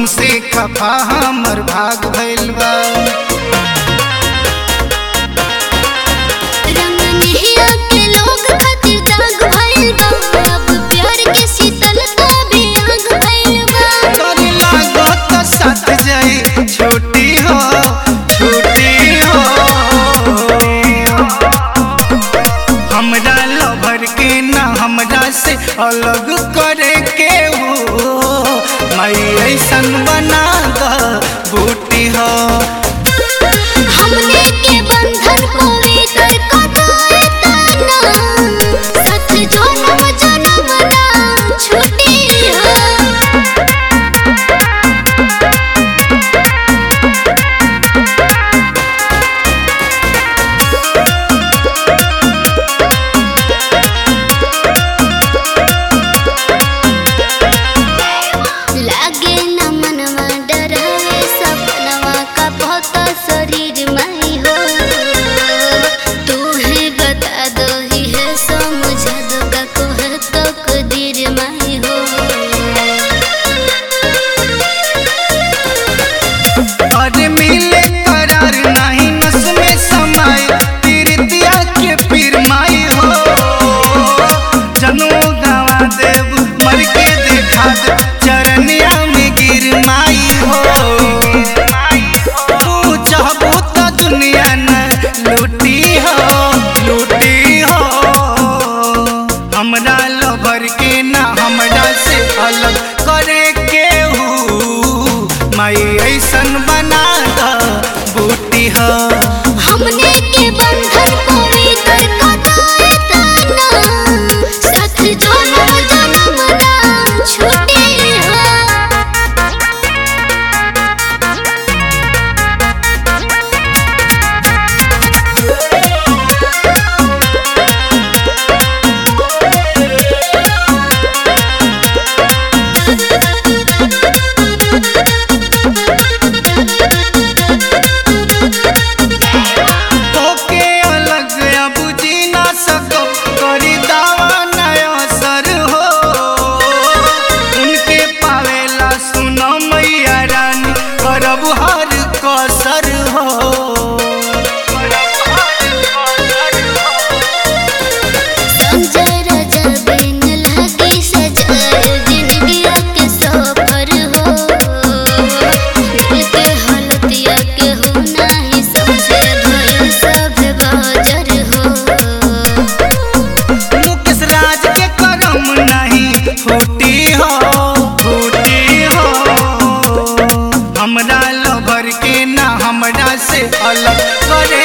हमसे खफा हमर भाग भइल बा रंग नहिया के लोग खातिर दाग भइल बा अब प्यार के शीतलता भी आग भइल बा तोरी लागत साथ जाई छोटी हो छोटी हो हमरा लभर के ना हमरा से अलग करे के हो मई ऐसन बना द बूटी हो हमने के बंधन पवित्र कटाए तना सत जन्म जन्म ना छूटी हो लागे न मनवा डरावे सपनवा का बहुत शरीर में हो तू ही बता दो ही है समझा दो का को है तकदीर में हो अरे मिले करार नहीं नस में समाए पीरितिया के पीर माई हो जनो गवा देव मर के देखा दे चरनिया में गिर माई हो तू चाहबो तो दुनिया न लूटी हो लूटी हो हमरा लभर के ना हमरा से अलग करे के हूँ माई ऐसन बना द बूटी हो हमने के बंधन पवित्र कटाए तना सत जन्म जन्म ना छूटी हो ओके अलग अब जी ना सको करी दावा नया सर हो उनके पावेला सुनो मैया रानी करब हर कसर हो संजय राजा बिन लगी सजाए जिंदगिया के सफर हो दिल के हालतिया के हो नाही समझे भइल सब बाजर हो मुकेश राज के करम नहीं फूटी हो फूटी हो हमरा लभर के ना हमरा से अलग करे